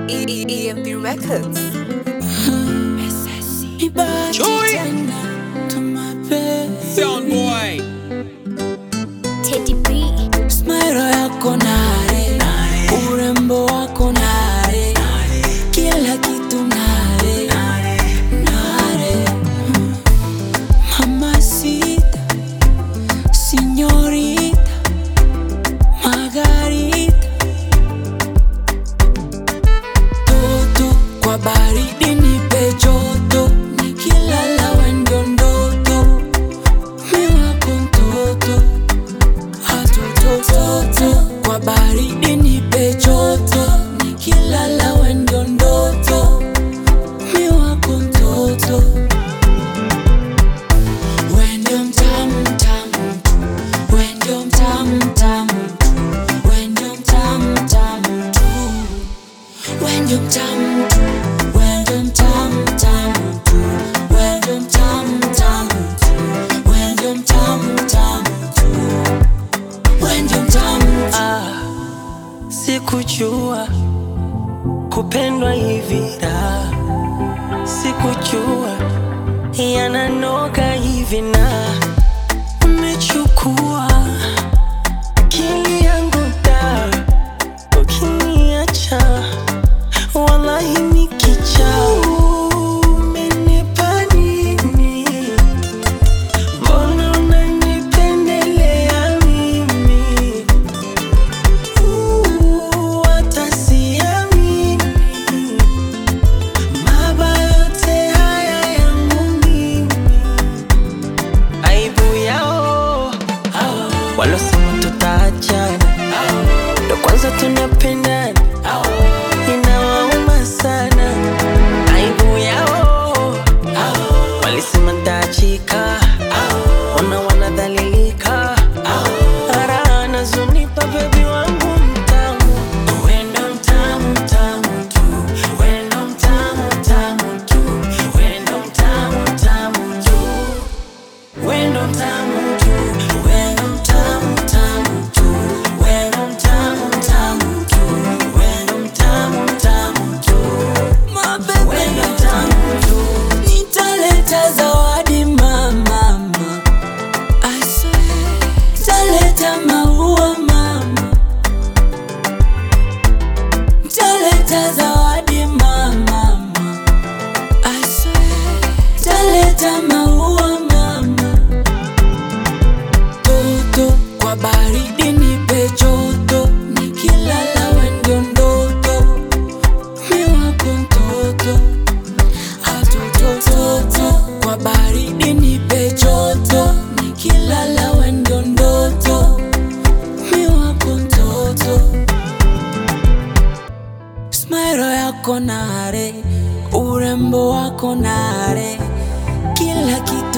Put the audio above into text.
E- E- EMP Records. Chui. Tumape Sound boy. Teddy B. smile yako nare, urembo wako nare, kila kitu nare, nare. Mamacita, señorita, Margarita, toto kwa baridi nipe joto, nikilala we ndio ndoto, mi wako mtoto hatotototo kwa baridi nipe joto nikilala we ndio ndoto mi wako mtoto we ndio mtamu mtamu tu we ndio mtamu mtamu tu we ndio mtamu mtamu tu we ndio mtamu tu we ndio mtamu mtamu tu we ndio mtamu mtamu tu we ndio mtamu mtamu tu we ndio mtamu Ah, sikujua kupendwa hivi da, sikujua yananoga hivi na umechukua akili yangu da, ukiniacha wallahi nikicha umenipa nini? Mbona unanipendelea mimi? Uh, hata siamini. Mabaya yote haya yangu mimi. Aibu yao walosema tutaachana, ndo kwanza tunapendana, inawauma sana. Aibu yao walisema ntaachika, ona wanadhalilika, ara nazunipa bebi wangu mtamu, wendo mtamu mtamu tu, wendo mtamu mtamu tu, wendo mtamu mtamu tu, wendo mtamu tu, wendo mtamu mtamu tu, wendo mtamu mtamu tu, wendo mtamu mtamu tu, wendo mtamu tu. nitaleta zawadi mama I swear nitaleta maua mama nitaleta zawadi mama I swear nitaleta maua mama toto kwa baridi nipe joto nikilala we ndio ndoto mi wako mtoto atotototo kwa baridi nipe joto nikilala we ndio ndoto mi wako mtoto smairo yako nare urembo wako nare kila kitu